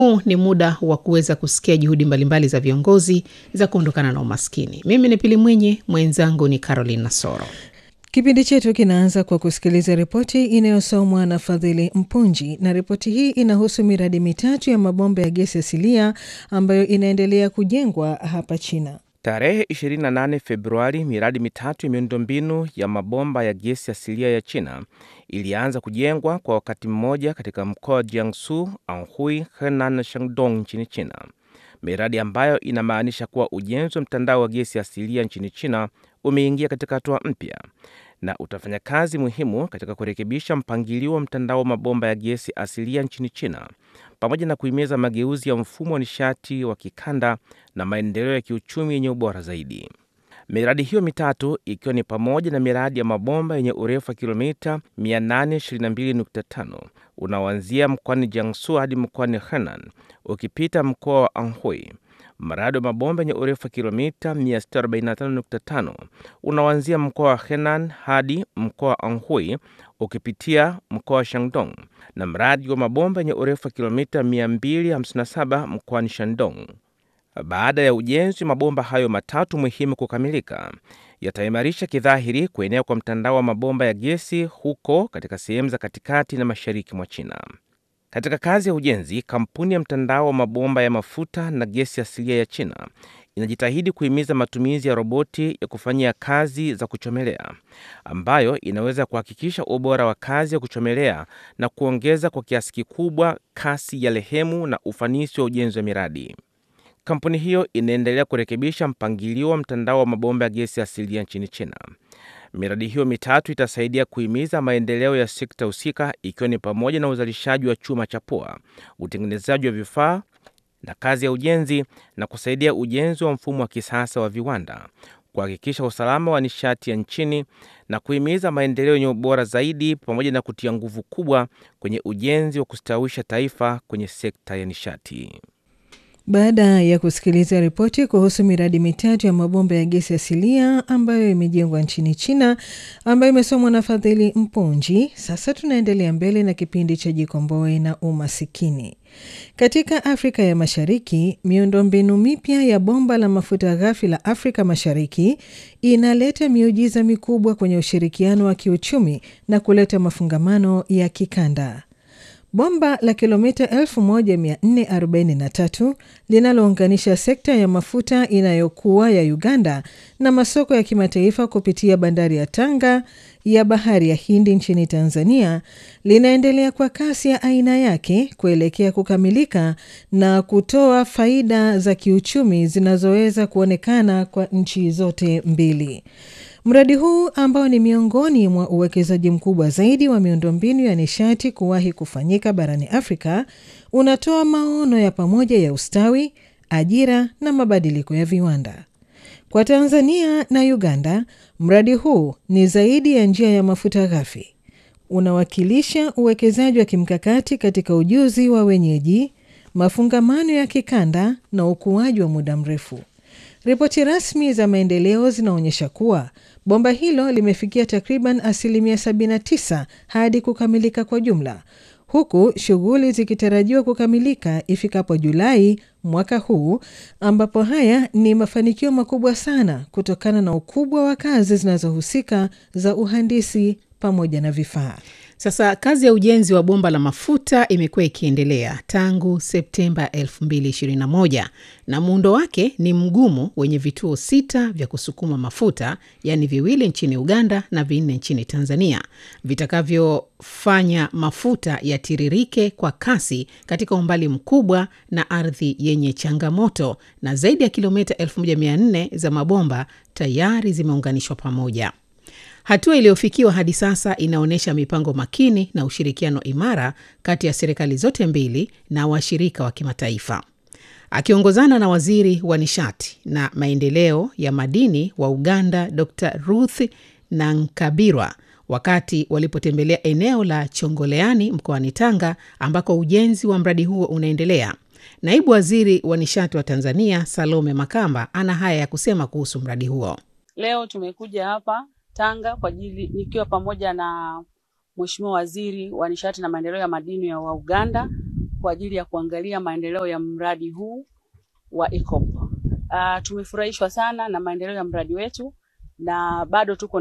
Huu ni muda wa kuweza kusikia juhudi mbalimbali za viongozi za kuondokana na umaskini. Mimi ni Pili Mwinyi, mwenzangu ni Caroline Nasoro. Kipindi chetu kinaanza kwa kusikiliza ripoti inayosomwa na Fadhili Mpunji, na ripoti hii inahusu miradi mitatu ya mabomba ya gesi asilia ambayo inaendelea kujengwa hapa China. Tarehe 28 Februari, miradi mitatu ya miundombinu ya mabomba ya gesi asilia ya China ilianza kujengwa kwa wakati mmoja katika mkoa wa Jiangsu, Anhui, Henan na Shandong nchini China, miradi ambayo inamaanisha kuwa ujenzi wa mtandao wa gesi asilia nchini China umeingia katika hatua mpya na utafanya kazi muhimu katika kurekebisha mpangilio wa mtandao wa mabomba ya gesi asilia nchini China pamoja na kuhimiza mageuzi ya mfumo wa nishati wa kikanda na maendeleo ya kiuchumi yenye ubora zaidi. Miradi hiyo mitatu ikiwa ni pamoja na miradi ya mabomba yenye urefu wa kilomita 822.5 unaoanzia mkoani Jiangsu hadi mkoani Henan ukipita mkoa wa Anhui, mradi wa mabomba yenye urefu wa kilomita 645.5 unaoanzia mkoa wa Henan hadi mkoa wa Anhui ukipitia mkoa wa Shandong na mradi wa mabomba yenye urefu wa kilomita 257 mkoani Shandong. Baada ya ujenzi wa mabomba hayo matatu muhimu kukamilika, yataimarisha kidhahiri kuenea kwa mtandao wa mabomba ya gesi huko katika sehemu za katikati na mashariki mwa China. Katika kazi ya ujenzi, kampuni ya mtandao wa mabomba ya mafuta na gesi asilia ya China inajitahidi kuhimiza matumizi ya roboti ya kufanyia kazi za kuchomelea ambayo inaweza kuhakikisha ubora wa kazi ya kuchomelea na kuongeza kwa kiasi kikubwa kasi ya lehemu na ufanisi wa ujenzi wa miradi. Kampuni hiyo inaendelea kurekebisha mpangilio wa mtandao wa mabomba ya gesi asilia nchini China. Miradi hiyo mitatu itasaidia kuhimiza maendeleo ya sekta husika, ikiwa ni pamoja na uzalishaji wa chuma cha pua, utengenezaji wa vifaa na kazi ya ujenzi, na kusaidia ujenzi wa mfumo wa kisasa wa viwanda, kuhakikisha usalama wa nishati ya nchini na kuhimiza maendeleo yenye ubora zaidi, pamoja na kutia nguvu kubwa kwenye ujenzi wa kustawisha taifa kwenye sekta ya nishati. Baada ya kusikiliza ripoti kuhusu miradi mitatu ya mabomba ya gesi asilia ambayo imejengwa nchini China ambayo imesomwa na Fadhili Mpunji, sasa tunaendelea mbele na kipindi cha Jikomboe na Umasikini. Katika Afrika ya Mashariki, miundombinu mipya ya bomba la mafuta ghafi la Afrika Mashariki inaleta miujiza mikubwa kwenye ushirikiano wa kiuchumi na kuleta mafungamano ya kikanda. Bomba la kilomita 1443 linalounganisha sekta ya mafuta inayokuwa ya Uganda na masoko ya kimataifa kupitia bandari ya Tanga ya bahari ya Hindi nchini Tanzania linaendelea kwa kasi ya aina yake kuelekea kukamilika na kutoa faida za kiuchumi zinazoweza kuonekana kwa nchi zote mbili. Mradi huu ambao ni miongoni mwa uwekezaji mkubwa zaidi wa miundombinu ya nishati kuwahi kufanyika barani Afrika unatoa maono ya pamoja ya ustawi, ajira na mabadiliko ya viwanda. Kwa Tanzania na Uganda, mradi huu ni zaidi ya njia ya mafuta ghafi. Unawakilisha uwekezaji wa kimkakati katika ujuzi wa wenyeji, mafungamano ya kikanda na ukuaji wa muda mrefu. Ripoti rasmi za maendeleo zinaonyesha kuwa bomba hilo limefikia takriban asilimia 79 hadi kukamilika kwa jumla, huku shughuli zikitarajiwa kukamilika ifikapo Julai mwaka huu, ambapo haya ni mafanikio makubwa sana kutokana na ukubwa wa kazi zinazohusika za uhandisi pamoja na vifaa. Sasa kazi ya ujenzi wa bomba la mafuta imekuwa ikiendelea tangu Septemba 2021 na muundo wake ni mgumu wenye vituo sita vya kusukuma mafuta, yaani viwili nchini Uganda na vinne nchini Tanzania, vitakavyofanya mafuta yatiririke kwa kasi katika umbali mkubwa na ardhi yenye changamoto, na zaidi ya kilomita 1400 za mabomba tayari zimeunganishwa pamoja. Hatua iliyofikiwa hadi sasa inaonyesha mipango makini na ushirikiano imara kati ya serikali zote mbili na washirika wa kimataifa. Akiongozana na waziri wa nishati na maendeleo ya madini wa Uganda, Dr Ruth Nankabirwa, wakati walipotembelea eneo la Chongoleani mkoani Tanga ambako ujenzi wa mradi huo unaendelea. Naibu waziri wa nishati wa Tanzania, Salome Makamba, ana haya ya kusema kuhusu mradi huo. Leo tumekuja hapa Tanga kwa ajili nikiwa pamoja na Mheshimiwa Waziri wa Nishati na Maendeleo ya Madini ya wa Uganda kwa ajili ya kuangalia maendeleo ya mradi huu wa EACOP. Uh, tumefurahishwa sana na maendeleo ya mradi wetu na bado tuko